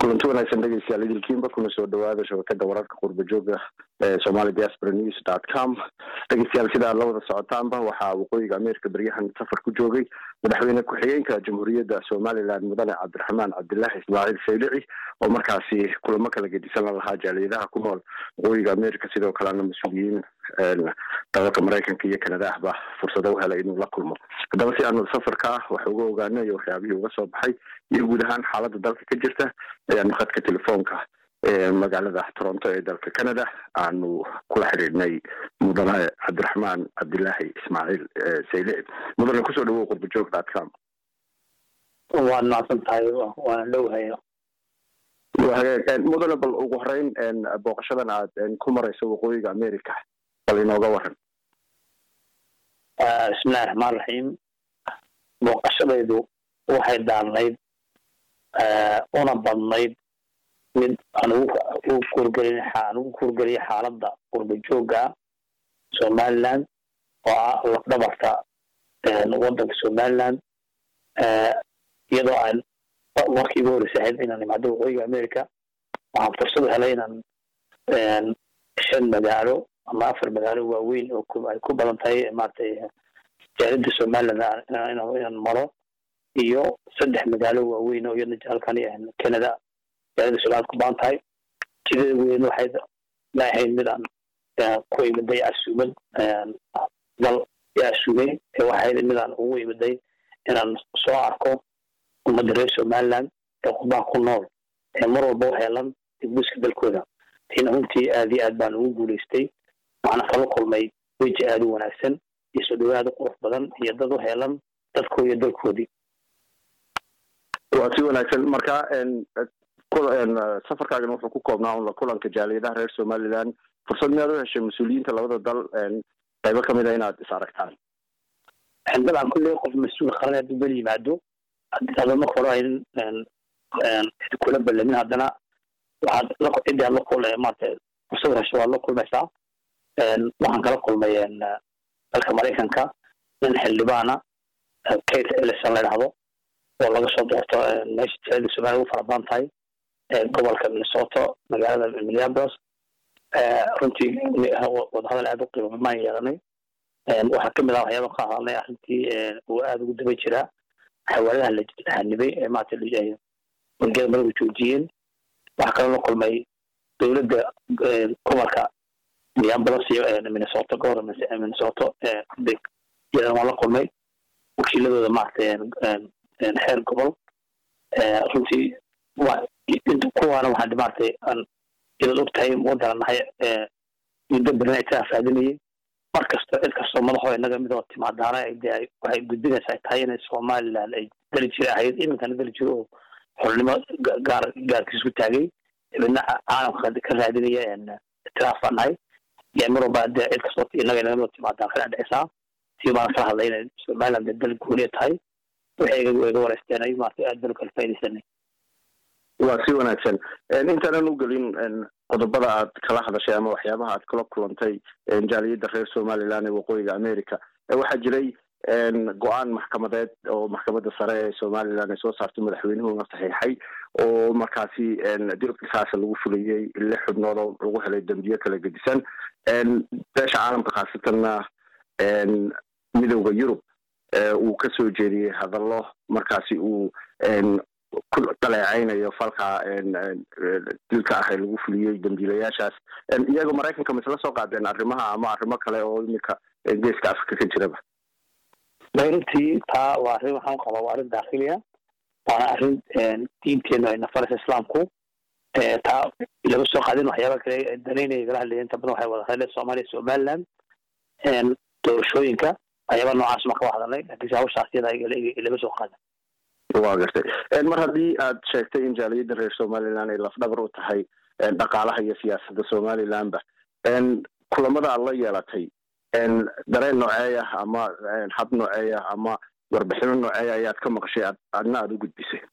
kulanti wanaagsan dhegeystayaal idilkiinba kuna soo dhawaada shabakada wararka qurba jooga ee somali diaspora news dot com dhegeystayaal sida aad la wada socotaanba waxaa waqooyiga ameerika beryahan safar ku joogay madaxweyne ku-xigeenka jamhuuriyadda somalilan mudane cabdiraxmaan cabdilaahi ismaaciil saylici oo markaasi kulamo kala gedisan la lahaa jaaliyadaha ku nool waqooyiga ameerika sidoo kalena mas-uuliyiin dalalka maraykanka iyo kanada ahba fursado u helay inuu la kulmo haddaba si aanu safarka ah wax uga ogaano iyo waxyaabihii uga soo baxay iyo guud ahaan xaaladda dalka ka jirta ayaanu khadka telefoonka ee magaalada toronto ee dalka canada aanu kula xidhiidhnay mudane cabdiraxmaan cabdilaahi ismaaciil saylici mudane kusoo dhawow qurbajoog dot com waad mahadsan tahay waana dhowhaya mudane bal ugu horeyn booqashadan aad ku marayso waqooyiga america bal inooga waran bismillahi raxmaan raxiim booqashadaydu waxay daarnayd una badnayd mid aan ugu kuurgelin aan ugu kuurgeliya xaaladda qurba jooga somaliland oo ah lafdhabarta waddanka somaliland iyadoo aan markii ugu horreysay ahayd inaan imaado waqooyiga america waxaan fursad helay inaan shan magaalo ama afar magaalo waaweyn oo ay ku badan tahay maratay jaalida somaliland inaan maro iyo saddex magaalo waaweyn oo iyadna halkani canada jaalida somaliland ku badan tahay jidada weyn waxay ma ahayn mid aan ku imiday casuumad dal casuumay ee waxay mid aan ugu imiday inaan soo arko ummadda reer somaliland ee qurbaha ku nool ee mar walba u heelan dibbuska dalkooda tiina runtii aad iyo aad baan ugu guulaystay waxaana kala kulmay weji aada u wanaagsan iyo soo dhawaad u qurux badan iyo dad u heelan dadkoo iyo dalkoodii waa si wanaagsan marka safarkaagan wuxuu ku koobnaa un la kulanka jaaliyadaha reer somaliland fursad miyaad u heshay mas-uuliyiinta labada dal qaybo kamid a inaad is aragtaan dabcan kulley qof mas-uul qaran hadduu bel yimaado hadda marka hore aynan cid kula ballamin haddana waxaad cidii aad la kul maarata fursad hesho waad la kulmaysaa waxaan kala kulmay dalka maraykanka nin xildhibaana kate ellison la dhahdo oo laga soo doorto meesha jaalida somaliya ugu fara badan tahay gobolka minnesota magaalada minneapolis runtii wadahadal aada u qiimo maan yeelanay waxaa kamid ah waxyaaba ka hadalnay arrintii uu aada ugu daba jiraa xawaaladaha la hanibay ee maarata wargeda margu joojiyeen waxaa kaloo la kulmay dowladda gobolka minneapolis iyo minnesota gobolka minnesota iyadan waan la kulmay wakiiladooda maarata xeer gobol runtii kuwaana waxaan maaragtay aan idaad og tahay wadana nahay muddo badan ay taa raadinayay mar kasta cid kastoo madaxoo inaga midoo timaadaana de waxay gudbinaysaa tahay inay somaliland ay dali jira ahayd iminkana dali jiro oo xornimo gaar gaarkiis ku taagay midna caalamka ka raadinaya itiraaf baan nahay mar walba de cid kastoo inaga inaga midoo timaadaan kana dhicisaa tii baan kala hadlay inay somaliland de dal gooniya tahay waxay iga wareysteen ay maarata aad baan kala faa'idaysanay waa si wanaagsan intaanan u gelin qodobada aad kala hadashay ama waxyaabaha aad kala kulantay jaaliyadda reer somaliland ee waqooyiga america waxaa jiray go-aan maxkamadeed oo maxkamadda sare ee somaliland ay soo saartay madaxweynuhuna saxiixay oo markaasi dil qisaasa lagu fulayey lix xubnood oo lagu helay dambiyo kala gedisan beesha caalamka khaasatanna midowda yurub uu ka soo jeediyey hadallo markaasi uu ku dhaleecaynayo falka dilka ah ee lagu fuliyey dambiilayaashaas iyaga maraykanka ma isla soo qaadeen arrimaha ama arrimo kale oo iminka geeska africa ka jiraba runtii taa waa arrin waxaan qabaa waa arrin daakiliya waana arrin diinteenu ay nafaraysa islaamku taa laga soo qaadin waxyaaba kale danaynaya gala hadlaya inta badan waxay wada hadleen soomaaliya somaliland doorashooyinka waxyaaba noocaas ma kaba hadalnay laakiinse hawshaas iyada laga soo qaadan wa gartay mar haddii aad sheegtay in jaaliyadda reer somaliland ay lafdhabar u tahay dhaqaalaha iyo siyaasadda somalilandba kulamada aad la yeelatay dareen nooceeya ama hab nooceeya ama warbixino nooceeya ayaad ka maqashay adna aada u gudbisay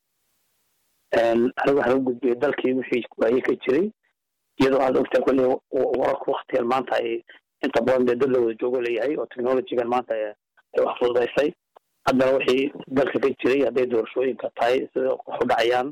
aniga waxaan u gudbiyay dalkii wixii waaye ka jiray iyadoo aad ogtaa kulli wararka waktigan maanta ay inta badan dee dad la wada joogo leeyahay oo technologygan maanta ay wax fududaysay haddana wixii dalka ka jiray hadday doorashooyinka tahay sida wax u dhacayaan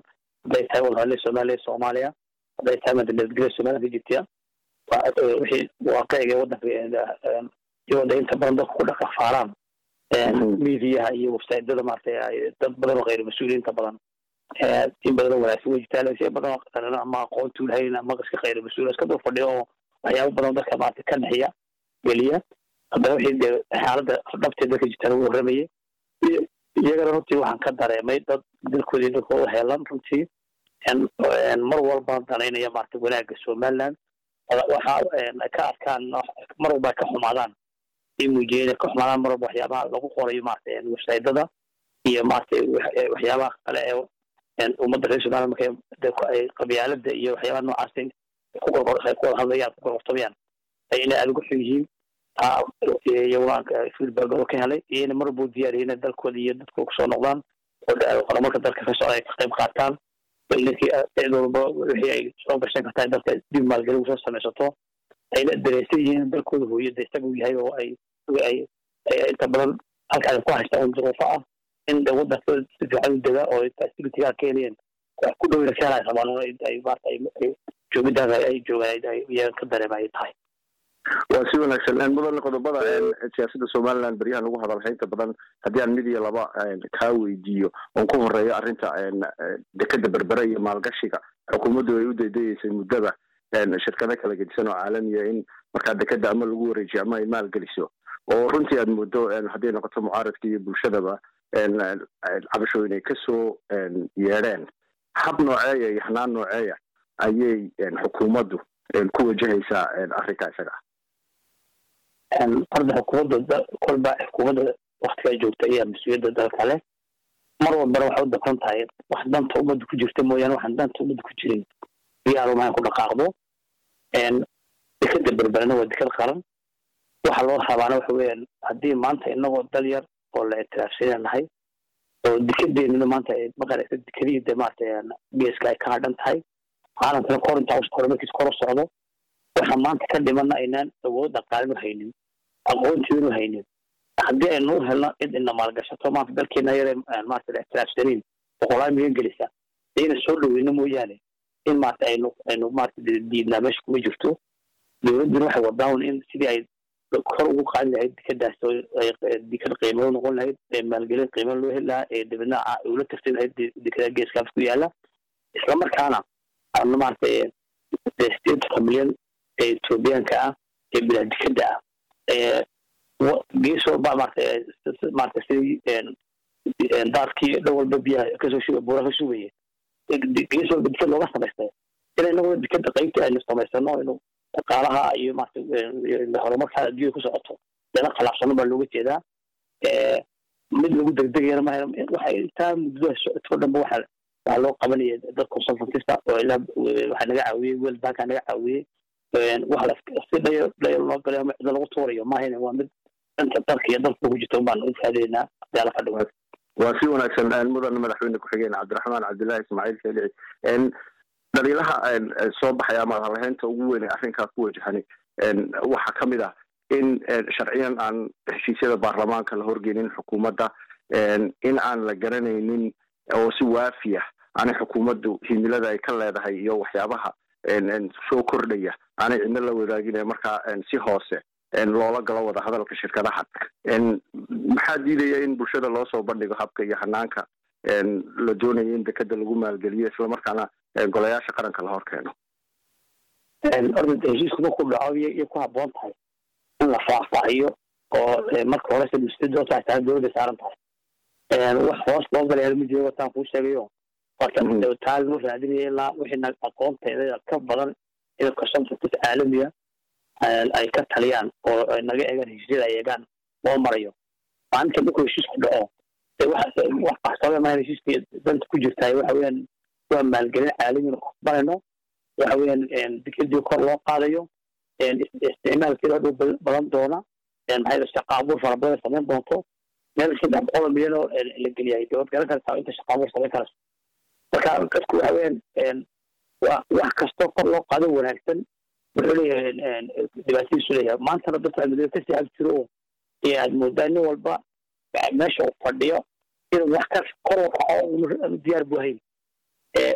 hadday tahay wadahadle soomaaliya soomaaliya hadday tahay madnadgelya soomaalida egyptia wixii waaqiciga wadanka iyagoo inta badan dadku ku dhaqan faaraan midiyaha iyo websaydyada maaragtay dad badan oo khayr mas-uuliyiinta badan in badan oo wanaagsan way jirtaa laakiin badan oo qaran ama aqoon tuulhayn ama iska khayr mas-uul iska dul fadhiyo oo waxyaabo badan dadka maaragtay ka dhexeeya geliya haddana wixii dee xaaladda dhabteed dadka jirtaan ugu warramayay iyagana runtii waxaan ka dareemay dad dalkoodii dalkooda heelan runtii mar walba danaynaya maaragtay wanaagga somaliland waxa ka arkaan mar walba ka xumaadaan ay muujiyeen ka xumaadaan mar walba waxyaabaha lagu qorayo maaragtay websaydyada iyo maaragtay waxyaabaha kale ee ummadda reer somaliland markay ay qabyaalada iyo waxyaabaha noocaas ku wada hadlayaan ku gorgortamayaan ay inay aada ugu xun yihiin iyaguna feedback oo ka helay iyo inay mar walba u diyaariyay inay dalkooda iyo dadkooda kusoo noqdaan oo horumarka dalka ka socda ay ka qayb qaataan ninkii cid walba wixii ay soo gashan kartaa dalka dib maalgelin usoo samaysato ayna dareysan yihiin dalkooda hooyada isaga uu yahay oo ay ay inta badan halkaas ku haystaan un duruufo ah in wadankooda si fiican u degaa oo facilitigaa keenayeen wax ku dhowna ka helay rabaan oo ay maarata ay joogidaas ay joogaan iyaga ka dareema ay tahay waa si wanaagsan mudane qodobada siyaasadda somaliland beryahan lagu hadalhay inta badan haddii aan mid iyo laba kaa weydiiyo oon ku horeeyo arrinta dekeda berbere iyo maalgashiga xukuumaddu ay u daydayeysay muddada shirkado kala gedisan oo caalamiya in markaa dekeda ama lagu wareejiyo ama ay maalgeliso oo runtii aad muddo hadday noqoto mucaaradka iyo bulshadaba cabashooyin ay kasoo yeedheen hab nooceeya iyo hanaan nooceeya ayay xukuumaddu ku wajahaysaa arrinka isaga horda xukuumadda kolba xukuumadda waktigaa joogta ayaa mas-uuliyadda dalka leh mar walbana waxay u dabran tahay wax danta ummadda ku jirta mooyaane waxaan danta ummadda ku jirin iyaarumahan ku dhaqaaqdo dekeda berberena waa deked qaran waxa loo rabaana waxa weeyaan haddii maanta inagoo dal yar oo la ictiraafsanya nahay oo dekedeenuna maanta maqanaysa dekadihii de maarata geeska ay ka hadhan tahay caalamkana kor intaa horumarkiisa kor u socdo waxa maanta ka dhimana aynaan awood dhaqaalinu haynin aqoontiinu haynin haddii aynu u helno cid ina maalgashato maanta dalkeena yare maarata ictiraafsaniin boqolaal milyan gelisa ayna soo dhoweyno mooyaane in maarata aynu aynu maarata diidnaa meesha kuma jirto dowladduna waxay wadaan in sidii ay kor ugu qaadi lahayd dekadaas dekad qiimo noqon lahayd maalgelin qiimo loo heli lahaa ee dabadna ula tartay lahayd dekada geeskaas ku yaala islamarkaana ana maarata sideetanka milyan ee etoobiyaanka ah ee bilaa dekada ah ee gees walba maarata maarata sidii daadkii dhan walba biyaha kasoo shuba buura ka shubaya gees walba dekad looga samaystay in inaguna dekada qaybtii aynu samaysano aynu dhaqaalaha iyo maarata horumarka adduunya ku socoto dana khalaafsano baa looga jeedaa mid lagu degdegayana ma waxay intaa muddada socotoo dhanba waxa waxaa loo qabanaya dad consultantista oo ilaa waxaa naga caawiyey world banka naga caawiyey waxa si dhayal dhayal loo galay ama cida lagu tuurayo maahayn waa mid danta dalka iyo dalka ku jirta baan u faadeynaa hadii ala fadhigo waa si wanaagsan mudane madaxweyne ku-xigeen cabdiraxmaan cabdillahi ismaaciil keelici dhaliilaha soo baxay ama hadalhaynta ugu weyn ee arrinkaa ku wajahani waxaa ka mid ah in sharciyan aan heshiisyada baarlamaanka la horgeynin xukuumadda in aan la garanaynin oo si waafiya aanay xukuumaddu himilada ay ka leedahay iyo waxyaabaha soo kordhaya aanay cidno la wadaagin markaa si hoose loola galo wada hadalka shirkadaha maxaa diidaya in bulshada loo soo bandhigo habka iyo hanaanka la doonayo in dekeda lagu maalgeliyo islamarkaana golayaasha qaranka la hor keeno orda heshiisku markuu dhaco iyo ku haboon tahay in la faahfaahiyo oo marka horese mustadootaa tahay dowladda saaran tahay wax hoos loo galaya ma jiro wataan kuu sheegayo marka taa loo raadinaya ilaa wixii aqoonteeda ka badan in consultantis caalamiya ay ka taliyaan oo ay naga eegaan heshiisyada ay eegaan loo marayo maalinta markuu heshiisku dhaco wax qaxsoobe maahan heshiiska danta ku jirtaay waxa weeyaan waa maalgelin caalamina kubanayno waxa weeyaan dekadii kor loo qaadayo isticmaalkeeda dhow badan doona maxay shaqa abuur fara badan samayn doonto meel saddex boqol milyan oo la geliyay dowlad garan kartaa inta shaqa abuur samayn karayso marka dadku waxa weeyaan wax kastoo kor loo qaado wanaagsan wuxuu leeyahay dhibaatadiisu leeyahay maantana dadka amidada kasii ag jiro oo iyo aad moodaa nin walba meesha uu fadhiyo inuu wax ka kor u kaco diyaar bu hayn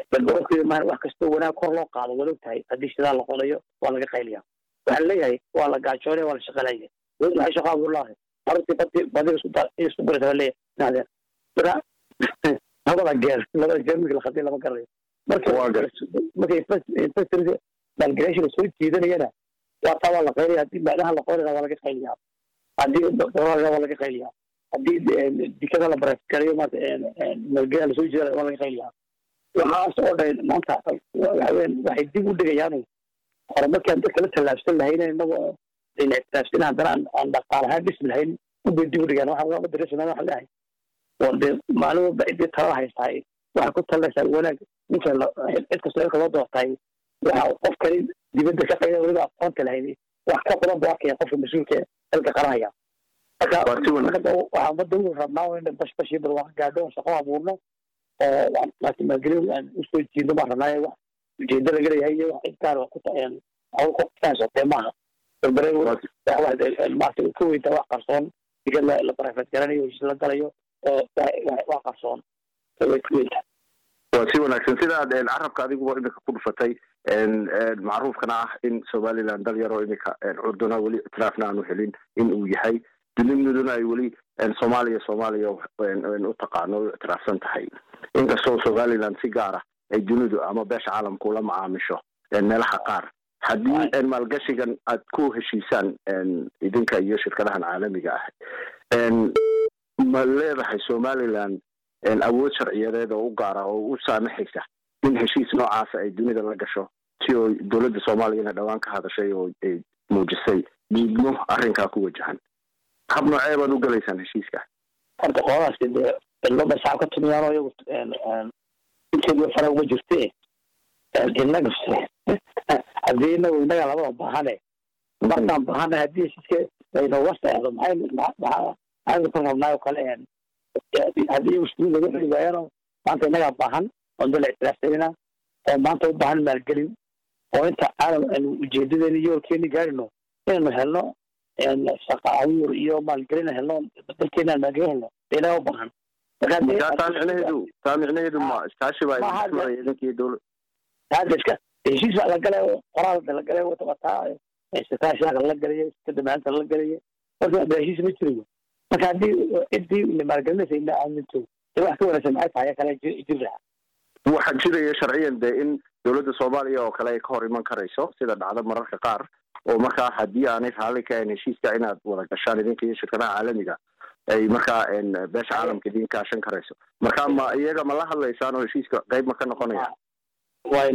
balbarofkeeda maaha wax kastoo wanaag kor loo qaado waad ogtahay haddii sidaa la qodayo waa laga qayliyaa waxaa leeyahay waa la gaajoonaya waa la shaqalaya dowladda waxay shaqo abuur lahay arrintii badi badiga isku da isku barata waa leeyahay naadeen marka labada geer labada geer markii la khadin lama garanayo marka markay infrastructure maalgelinta soo jiidanayana waa taa waa la qaylaya haddii macnaha la qoynaya waa laga qayliyaa haddii dolarga waa laga qayliyaa haddii dikada la barakarayo maanta maalgelin lasoo jiidanayo waa laga qayliyaa waxaas oo dhan maanta waxaween waxay dib u dhigayaan horumarkaan dadka la tallaabsan lahayn inagoo ayna ictiraafsan haddana aan dhaqaalahaan dhismi lahayn ubay dib u dhigayaan waxa waa dareesanaa waxa leeyahay oo dee maalin walba ciddii talada haystahay waxay ku talinaysaa wanaag ninka cid kastoo ilka loo doortay waxa qofkani dibadda ka qayda weliba aqoonta lahayn wax ka badan buu arkaya qofka mas-uulka ilka qaranaya marka waxaa ummadda u rabnaa in bashbash iyo barwaaqo gaadho oo shaqo abuurno oo laakiin maalgelin aan usoo jiidno baan rabnaa wax ujeedo laga leeyahay iyo wax cid gaar ku kufahansotee maaha barbare maarta ka weyntaa wax qarsoon diga la barafeed garanayo heshiis la galayo oo wax qarsoon way ka weyntaa waa si wanaagsan sidaad carabka adiguba imika ku dhufatay macruufkana ah in somaliland dal yaroo imika curduna weli ictiraafna aanu helin in uu yahay duniduna ay weli soomaaliya soomaaliya u taqaano u ictiraafsan tahay inkastoo somaliland si gaara ay dunidu ama beesha caalamka ula macaamisho meelaha qaar haddii maalgashigan aad ku heshiisaan idinka iyo shirkadahan caalamiga ah ma leedahay somaliland awood sharciyadeed oo u gaara oo u saamaxaysa in heshiis noocaasa ay dunida la gasho si oo dowladda soomaaliyana dhowaan ka hadashay oo ay muujisay diidmo arrinkaa ku wajahan hab noocee baad u galaysaan heshiiska horta qoladaasi dee cilmada shacab ka tumiyaano iyagu inteedu fara uma jirte innaga haddii inagu innaga labada baahane markaan baahana haddii heshiiska laynooga seexdo maxay maxaa maxaynu ka rabnaa oo kale haddii muslimiin laga xuli waayano maanta innagaa baahan oon dala ictiraafsanina oo maanta u baahan maalgelin oo inta caalam aanu ujeedadeeni iyo olkeeni gaarino inaynu helno shaqa abuur iyo maalgelin helno dalkeena aan maalgelin helno inaga u baahan taa micnaheedu taa micnaheedu ma iskaashi baa idinmaraya idinkii dowlad hadda iska heshiis baa la galay qoraalda la galay wataa iskaashiyaaka la galaya kadamaanta la galaya horta ada heshiis ma jirayo marka haddii ciddii maalgelinaysa ina aaminto de wax ka wanaagsan maxay tahay kale jiri lahaa waxaa jiraya sharciyan dee in dowladda soomaaliya oo kale ay ka hor iman karayso sida dhacda mararka qaar oo markaa haddii aanay raalli ka ahayn heshiiska inaad wada gashaan idinka iyo shirkadaha caalamiga ay markaa beesha caalamka idin kaashan karayso marka ma iyaga ma la hadlaysaan oo heshiiska qayb ma ka noqonaya way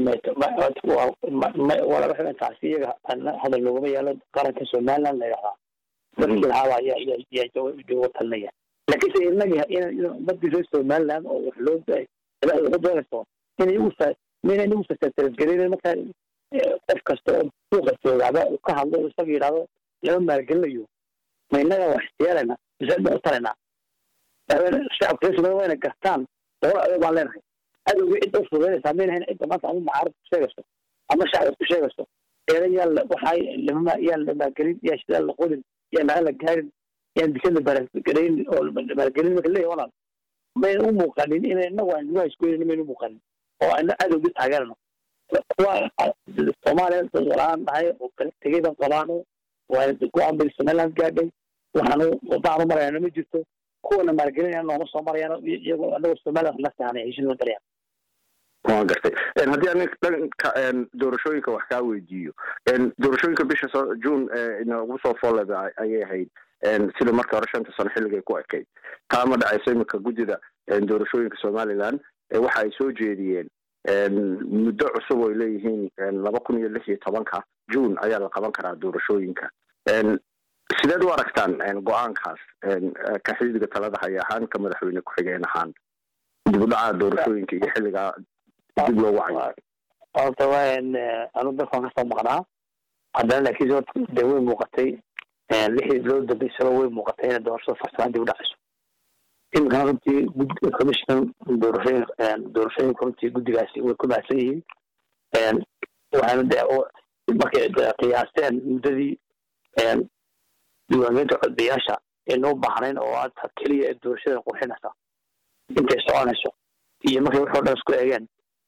wala waxay taasi iyaga hadal loogama yaalo qaranka somaliland la yidhahdaa dadkii lahaaba ayaa yaa jooga talinaya laakiinse inaga umadii reer somaliland oo wax loo waxu doonayso in iyagu mina inagu fasatarasgelin markaa qof kasta oo suuqa joogaaba uu ka hadlo isaga yidhahdo lama maalgelinayo ma inaga wax yeelayna mise ma u talaynaa shacabka reer somaliland wayna gartaan doolo adoog baan leenahay adowgii cidda u fududaynaysaa maynahayn cidda maanta ama mucaarad ku sheegayso ama shacab ku sheegayso eedan yaa waxaa lama yaa la maalgelin yaa shidaa la qodin yaa naga la gaarin yaan dikada baargarayn oo maalgelin marka leeyahay walaal mayna u muuqanin ina inagu aan lugaha isgoynin mayna u muuqanin oo ana adowgii taageerano kuwa soomaaliya dad walaan dhahay oo kala tegay baan qabaano waa go-aan bay somaliland gaadhay waxaanu wadaanu marayana ma jirto kuwana maalgelinaya nooma soo marayaan iyagoo anagoo somaliland la saanay heshiis ma galayaan waan gartay haddii ani dhanka doorashooyinka wax kaa weydiiyo doorashooyinka bisha so june inagu soo fooleda ayay ahayd sida marka hore shanta sano xilligay ku ekayd taa ma dhacayso iminka guddida doorashooyinka somaliland waxa ay soo jeediyeen muddo cusub oo ay leeyihiin laba kun iyo lix iyo tobanka june ayaa la qaban karaa doorashooyinka sideed u aragtaan go-aankaas ka xisbiga talada haya ahaan ka madaxweyne ku-xigeen ahaan dib u dhaca doorashooyinka iyo xilligaa dib loogu cayo horta waan anu dalkan kasoo maqnaa haddana laakiin horta dee way muuqatay lixdii bilood dambeysaba way muuqatay inay doorashada farsamaan dib u dhacayso imikana runtii commission doorashooyin doorashooyinka runtii guddigaasi way ku mahadsan yihiin waxaana de markay qiyaasteen muddadii diiwaangelinta codbiyaasha aynu u baahnayn oo aad keliya doorashada qurxinaysa intay soconayso iyo markay waxoo dhan isku eegeen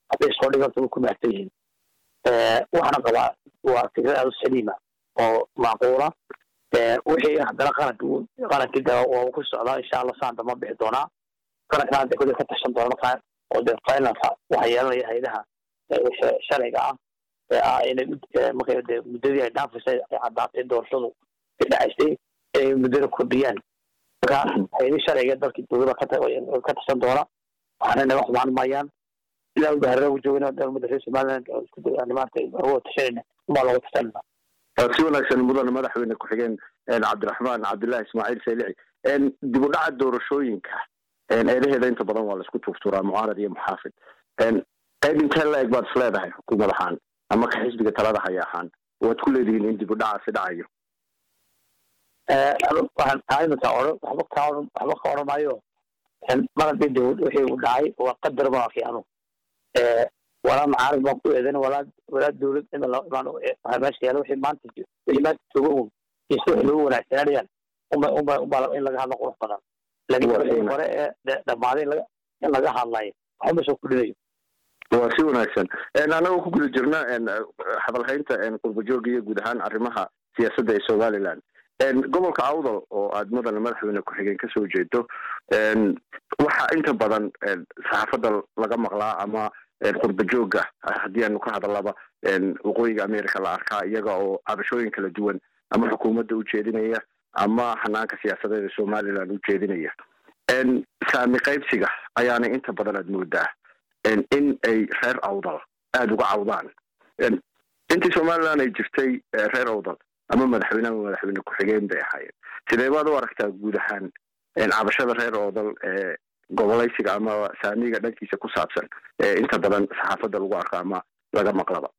hadday soo dhiganto way ku mahadsan yihiin waxaana qabaa waa fikrad aada u saliima oo macquula wixii haddana qaranka qarankii da waa ku socdaa insha allah saan dama bixi doonaa qarankan hadda kulli ka tashan doona markaa oo de finalka waxaa yeelanaya hayadaha sharciga ah ee ah inay markay de muddadii ay dhaafisay ay caddaatay doorashadu ka dhacaysay inay muddada kordhiyaan marka hayadi sharciga dalkii dowlada ka tashan doona waxaana naga xumaan maayaan ilaa ubaharra u joogina umada reer somaliland maarata uga tashanayna umaa looga tashanayna si wanaagsan mudane madaxweyne ku-xigeen cabdiraxmaan cabdullahi ismaaciil saylici dib u dhaca doorashooyinka eedaheeda inta badan waa laisku tuurtuuraa mucaarad iyo muxaafid qayb intee la eg baad is leedahay xukuumad ahaan ama ka xisbiga talada haya ahaan waad ku leedihiin in dib u dhacaasi dhacayo waxaan taaimataa odhan waxba ka odhan waxba ka odhan maayo mar haddii de wixii u dhacay waa qadar baa fiicano walaa macaarif baan ku eedan walaa walaa dowlad waxaa meesha yaala wixii maanta wixii maanta jooga un iyo si wax loogu wanaagsananayaan unba unba unba in laga hadlo qurux badan laakiin wixii hore ee dhammaaday in laga hadlayo waxba soo kudhinayo waa si wanaagsan anagoo ku guda jirna hadalhaynta qurbajooga iyo guud ahaan arrimaha siyaasadda ee somaliland gobolka awdal oo aad mudane madaxweyne ku-xigeen kasoo jeedo waxaa inta badan saxaafadda laga maqlaa ama qurbajooga haddii aanu ka hadalaba waqooyiga america la arkaa iyaga oo cabashooyin kala duwan ama xukuumadda u jeedinaya ama hanaanka siyaasadeed ee somaliland u jeedinaya saami qaybsiga ayaana inta badan aad moodaa in ay reer awdal aada uga cawdaan intii somaliland ay jirtay reer awdal ama madaxweyne ama madaxweyne ku-xigeen bay ahaayeen sidee baad u aragtaa guud ahaan cabashada reer awdal ee gobolaysiga ama saamiga dhankiisa ku saabsan ee inta badan saxaafadda lagu arko ama laga maqlaba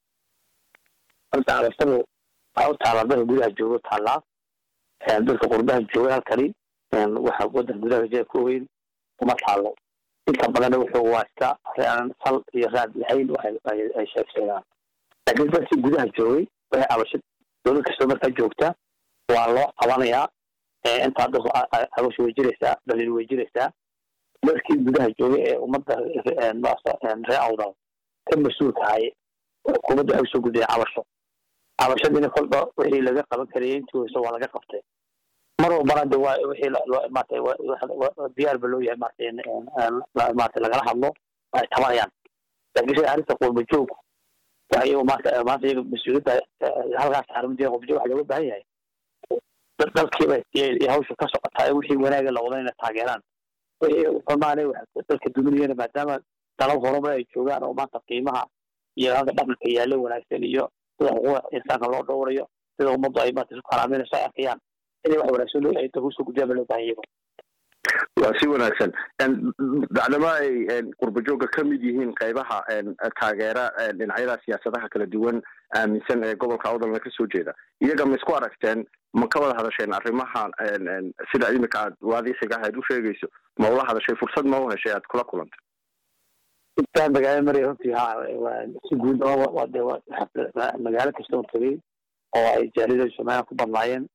horta cabashadu waxaa u taallaa dadka gudaha jooga taallaa dadka qurbaha jooga halkani waxa wadanka gudaha jee ku weyn uma taallo inta badanna wuxuu waa iska reean sal iyo raad lahayn ay sheegsheegaan laakiin dadkii gudaha joogay waxay cabasho dowlad kastoo markaa joogta waa loo qabanayaa intaa dadku cabasho way jiraysaa dhaliil way jiraysaa dadkii gudaha joogay ee ummadda ree awdal ka mas-uulka ahay xukuumadda waxay usoo gudbiyeen cabasho cabashadiina kolba wixii laga qaban karayay intii weyso waa laga qabtay mar walbana de waa wixii loo maarata diyaar ba loo yahay maarata maarata lagala hadlo ay tabanayaan laakiin sida arrinta qurba joogku waxa iyagu maanta maanta iyaga mas-uuliyadda halkaas xarumadiya qurba waxa looga baahan yahay dalkiiba iyo hawsha ka socotaa wixii wanaaga la wada inay taageeraan wixii xumaane dalka duminayana maadaama dalal horumar ay joogaan oo maanta qiimaha iyo halka dhaqanka yaalla wanaagsan iyo sida xuquuqa insaanka loo dhowrayo sida ummaddu ay maanta isu karaaminayso ay arkayaan inay wax wanaagsan ay dalka usoo gudbiyaan ba loo baahan yahay waa si wanaagsan bacdama ay qurbajooga ka mid yihiin qaybaha taageera dhinacyada siyaasadaha kala duwan aaminsan ee gobolka awdalna kasoo jeeda iyaga ma isku aragteen ma ka wada hadasheen arrimaha sida imika aad waadiisiga ahayd u sheegayso ma ula hadashay fursad ma u heshay aad kula kulantay intaan magaalo maraya runtii ha si guud de magaalo kasta oo tegay oo ay jaalida somaliland ku badnaayeen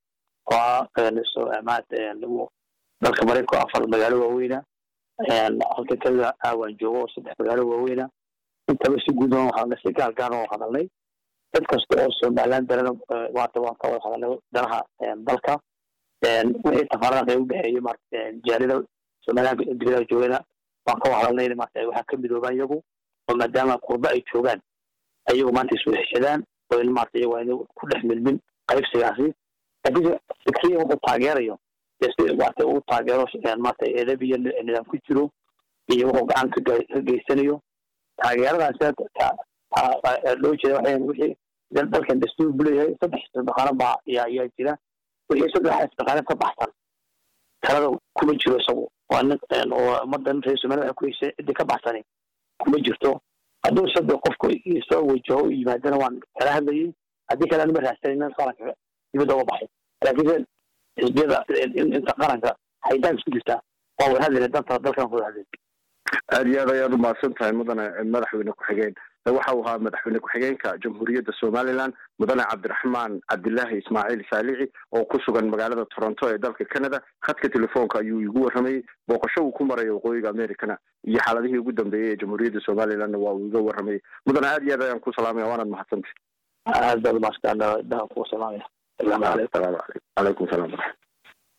oo maarata dalka maraykanka afar magaalo waaweyna halka keliya aawaan joogo oo saddex magaalo waaweyna intaba si guud waxaan si gaar gaar oo hadalnay dad kasta oo somaliland darana maanta waan ka wada hadalnay danaha dalka wixii tafaaraanka ay u dhexeeyo maarata jaalida somaliland dibadaha joogana waan ka wada hadalnay maarata waxaa ka midoobaan iyagu oo maadaama qurba ay joogaan ayagu maanta isu heshadaan oo in maarata iyagu ayna ku dhex milmin qaybsigaasi laakiin fikriya wuxuu taageerayo si maarata uu taageero maarata edab iyo nidaam ku jiro iyo wuxuu gacan ka geysanayo taageeradaas loo jeeda waxay wixii dalkan dastuur bu leeyahay saddex isdhaqaano baa yaa yaa jira wixii saddex isdhaqaano ka baxsan talada kuma jiro isagu waa nin oo ummadan reer somaliya waxay ku heshay ciddii ka baxsani kuma jirto hadduu saddex qofku soo wajaho u yimaadana waan kala hadlayay haddii kale anima raadsanayna qaranka dibadda uga baxay laakiinse xisbiyada inta qaranka haytaan isku jirtaa waa wada hadlayna danta dalkan wada hadlayna aada iyo aad ayaad umahadsan tahay mudane madaxweyne ku-xigeen waxa uu ahaa madaxweyne ku-xigeenka jamhuuriyadda somalilan mudane cabdiraxmaan cabdilaahi ismaaciil saalici oo ku sugan magaalada toronto ee dalka canada khadka telefoonka ayuu igu warramayey booqasho uu ku marayo waqooyiga americana iyo xaaladihii ugu dambeeyey ee jamhuuriyadda somalilanna waa uu iga warramayey mudane aad iyo aad ayaan ku salaamaya waanaad mahadsantay aad baad umaastaan daha kugu salaamaya salaamu calaykum calaykum salaam